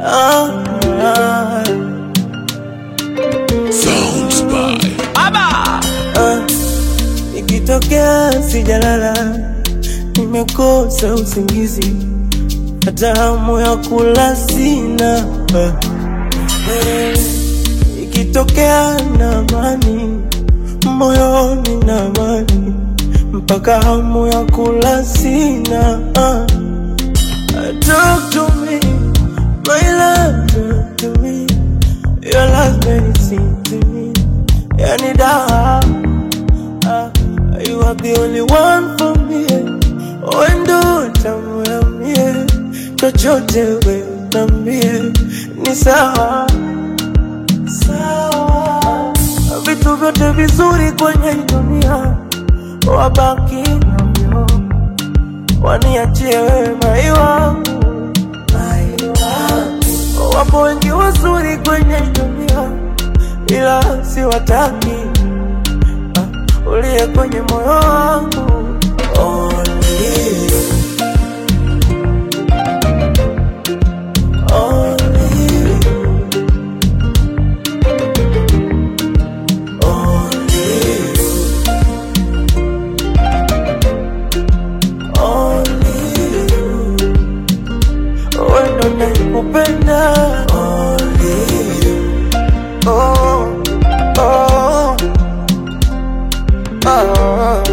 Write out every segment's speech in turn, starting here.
ah, ah, Sounds by ah. Ikitokea sijalala, nimekosa usingizi, hata hamu ya kula sina ah. Eh, Ikitokea na amani moyoni na amani, mpaka hamu ya kula sina ah. Talk to me, my love, talk to me. Your love medicine to me. Yani dawa, ah, you are the only one for me. Wendo tamu ya mie, chochote we nambie, ni sawa sawa. Vitu vyote vizuri kwenye dunia wabaki navyo waniachie wewe mai wangu, mai wangu. Wapo wengi wazuri kwenye dunia, ila siwataki. Ah, uliye kwenye moyo wangu Only you. Only you. Only you. Only you. Wewe ndo nakupenda Only you. Oh, oh, oh.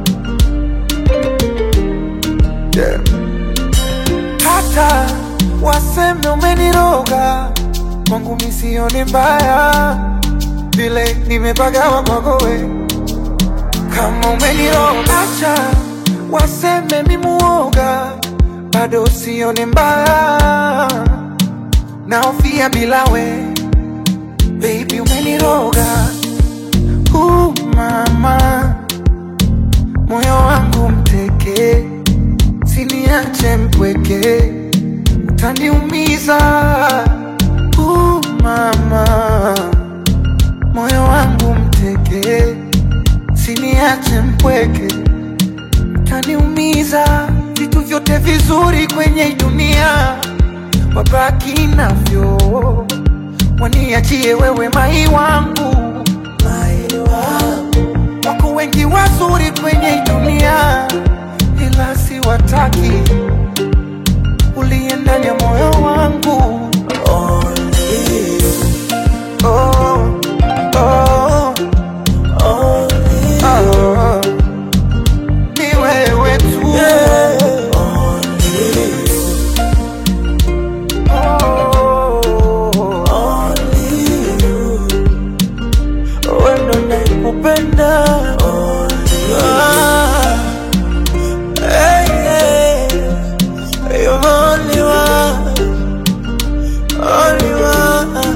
Yeah. hata waseme umeniroga kwangu misione mbaya vile nimepagawa kwakowe kama umeniroga acha waseme mimuoga bado sione mbaya naofia bila we baby umeniroga uh, mama moyo wangu mteke siniache mpweke utaniumiza uh, mama moyo wangu mteke siniache mpweke utaniumiza vitu vyote vizuri kwenye hii dunia wabaki navyo waniachie wewe mai wangu Mai wangu wako wengi wazuri kwenye hii dunia ila siwataki uliye ndani ya moyo wangu Only you. oh, oh, Only you. oh. ni wewe tu Yeah. Only you. oh, Only you. Wewe ndo nakupenda Only you. Ah. Hey, hey. You're the only one. Only one.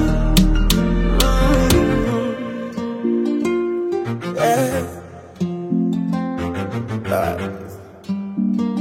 Mm. Yeah. Ah.